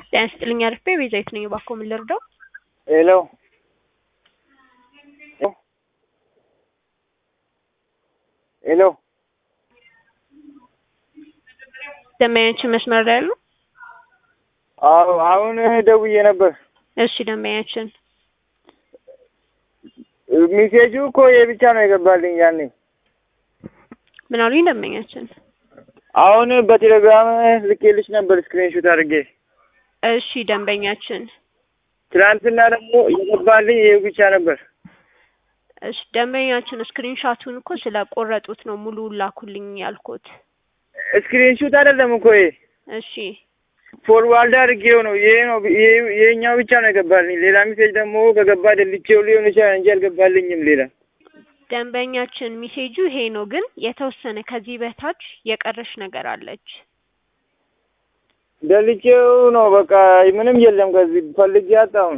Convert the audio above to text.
ጤና ይስጥልኝ አርፌ ቤዛዊት ነኝ። እባክዎ ምን ልርዳው? ሄሎ ሄሎ ደንበኛችን መስመር ላይ ያሉ? አዎ አሁን ደውዬ ነበር። እሺ ደንበኛችን ሚሴጁ እኮ ይሄ ብቻ ነው የገባልኝ ያኔ። ምን አሉኝ ደንበኛችን? አሁን በቴሌግራም ልኬልሽ ነበር ስክሪንሾት አድርጌ። እሺ ደንበኛችን ትናንትና ደግሞ የገባልኝ ይሄ ብቻ ነበር። እሺ ደንበኛችን ስክሪንሻቱን እኮ ስለቆረጡት ነው ሙሉ ላኩልኝ ያልኩት። ስክሪንሾት አይደለም እኮ ይሄ እሺ ፎርዋርድ አድርጌው ነው። ይሄ ነው ይሄ- ይሄኛው ብቻ ነው የገባልኝ። ሌላ ሚሴጅ ደግሞ ከገባ ደልቼው ሊሆን ይችላል እንጂ አልገባልኝም ሌላ ደንበኛችን ሚሴጁ ይሄ ነው፣ ግን የተወሰነ ከዚህ በታች የቀረሽ ነገር አለች። ደልቼው ነው በቃ ምንም የለም። ከዚህ ፈልጌ አጣሁን።